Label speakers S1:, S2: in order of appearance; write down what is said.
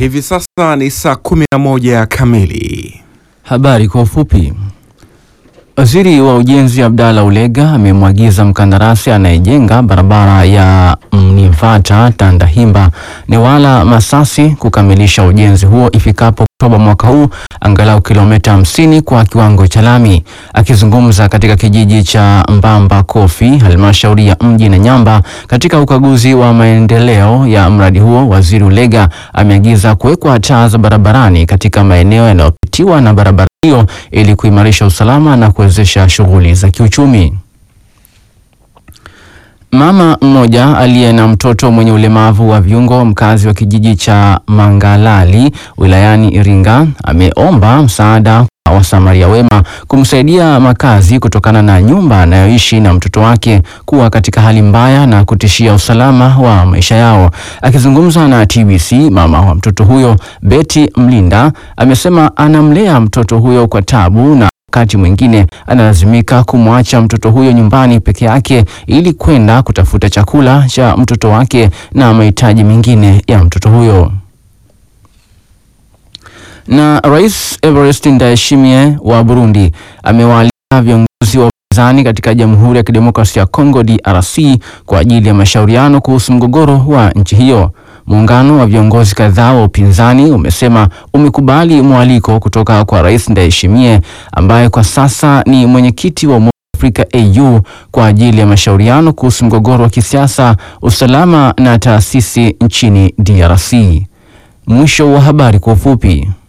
S1: Hivi sasa ni saa kumi na moja kamili.
S2: Habari kwa ufupi. Waziri wa Ujenzi Abdalla Ulega amemwagiza mkandarasi anayejenga barabara ya Mnivata Tandahimba Newala Masasi kukamilisha ujenzi huo ifikapo Oktoba mwaka huu, angalau kilomita 50 kwa kiwango cha lami. Akizungumza katika kijiji cha Mbamba Kofi, halmashauri ya mji na Nyamba, katika ukaguzi wa maendeleo ya mradi huo, waziri Ulega ameagiza kuwekwa taa za barabarani katika maeneo yanayopitiwa na barabara hiyo ili kuimarisha usalama na kuwezesha shughuli za kiuchumi. Mama mmoja aliye na mtoto mwenye ulemavu wa viungo mkazi wa kijiji cha Mangalali wilayani Iringa ameomba msaada kwa wasamaria wema kumsaidia makazi kutokana na nyumba anayoishi na mtoto wake kuwa katika hali mbaya na kutishia usalama wa maisha yao. Akizungumza na TBC, mama wa mtoto huyo Betty Mlinda amesema anamlea mtoto huyo kwa tabu na wakati mwingine analazimika kumwacha mtoto huyo nyumbani peke yake ili kwenda kutafuta chakula cha mtoto wake na mahitaji mengine ya mtoto huyo. Na Rais Evariste Ndayishimiye wa Burundi amewaalika viongozi wa upinzani katika Jamhuri ya Kidemokrasia ya Kongo DRC kwa ajili ya mashauriano kuhusu mgogoro wa nchi hiyo. Muungano wa viongozi kadhaa wa upinzani umesema umekubali mwaliko kutoka kwa Rais Ndayishimiye ambaye kwa sasa ni mwenyekiti wa Umoja wa Afrika AU kwa ajili ya mashauriano kuhusu mgogoro wa kisiasa, usalama na taasisi nchini DRC. Mwisho wa habari kwa ufupi.